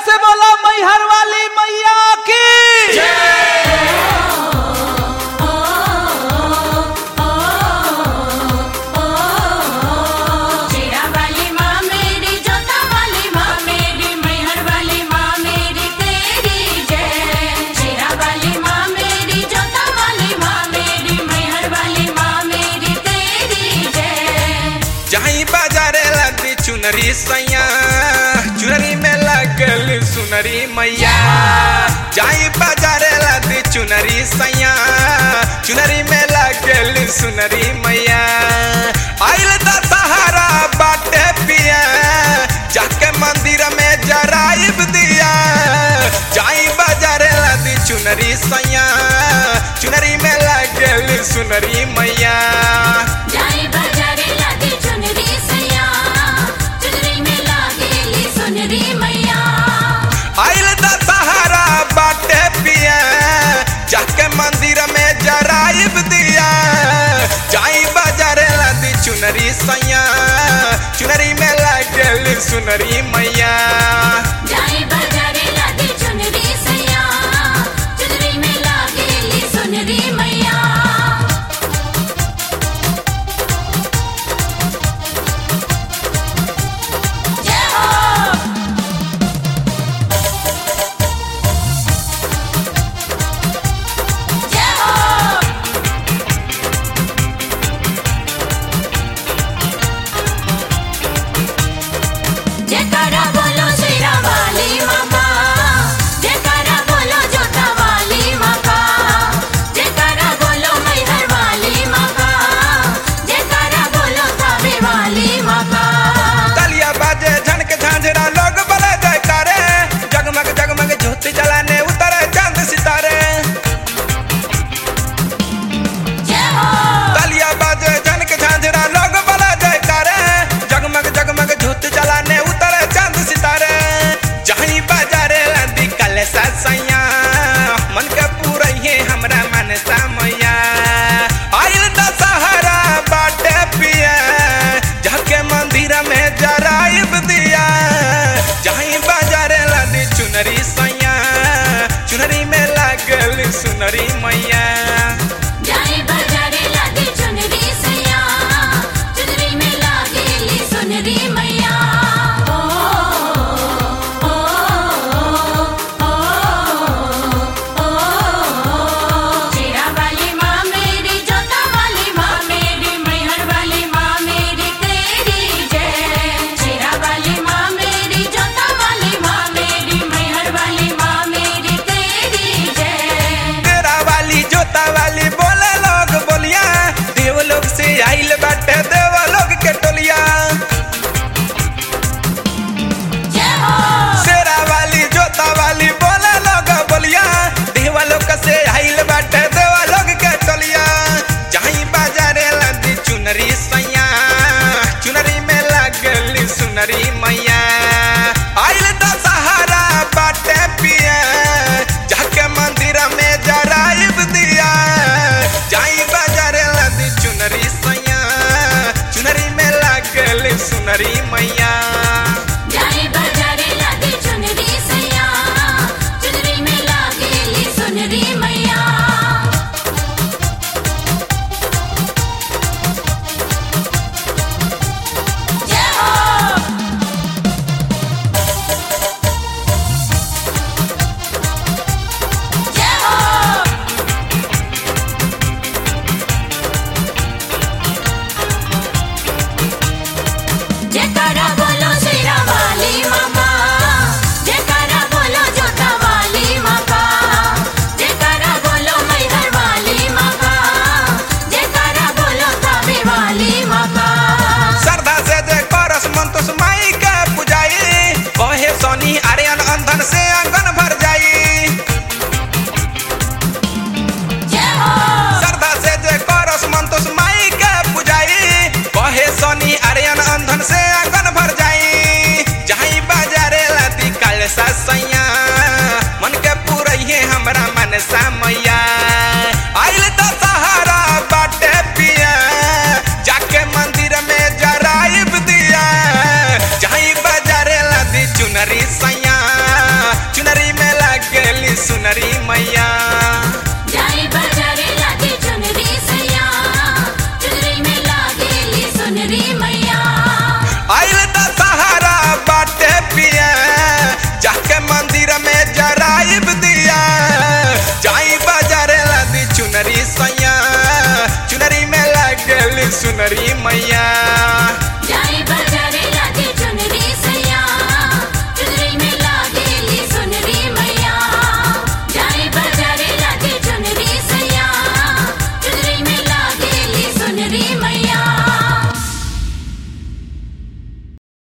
से बोला मैहर वाली मैया की शेरा वाली माँ मेरी जोता वाली माँ मेरी मैहर वाली माँ मेरी तेरी जय शेरा वाली माँ मेरी जोता वाली माँ मेरी मैहर वाली माँ मेरी तेरी जय जहीं बाजारे लदी चुनरी सैया चुनरी में लगल सुनरी मैया जहीं बाजारे लदी चुनरी सैया चुनरी में लगल सुनरी मैया आइल दशहरा बाटे पिया जाके मंदिर में जराइब दिया जाई बाजारे लदी चुनरी सैया चुनरी में लगल सुनरी मैया जाई बाजारे लादी चुनरी सैया चुनरी में लागेली सुनरी मैया आइल दशहरा बाटे पिया जाके मंदिर में जराइब दिया जाई बाजारे लदी चुनरी सैया चुनरी में लगल सुनरी मैया जाई बाजारे लादी चुनरी सैया चुनरी में लागेली सुनरी मैया जय हो जय हो जयकारा बोलो शेरा वाली माता जयकारा बोलो जोता वाली माता जयकारा बोलो मैहर वाली माता जयकारा बोलो थावे वाली माता तलिया बाजे झनक झांझरा लोग बले जयकारे जगमग जगमग ज्योति जलाने उतरे चांद सितारे जय हो तालिया बाजे झनक झांझरा लोग बला जयकारे जगमग जगमग झूठ जलाने उतरे चांद सितारे जहीं बाजारे लंदी कल सैया मन के पूरा ये हमरा मन मैया आइल दशहरा बाटे पिया जाके मंदिर में जराइब दिया जहीं बाजारे लंदी चुनरी सैया चुनरी में लागल सुनरी मैया जाई बाजारे लादी चुनरी सैया चुनरी में लागेली सुनरी मैया ओ ओ ओ ओ शेरा वाली माँ मेरी जोता वाली माँ मेरी मैहर वाली माँ मेरी तेरी जय शेरा वाली माँ मेरी जोता वाली माँ मेरी मैहर वाली माँ मेरी तेरी जय तेरा वाली जो चुनरी में लागेली सुनरी मैया जाई बाजारे लागे चुनरी सैया चुनरी में लागेली सुनरी मैया आइल दशहरा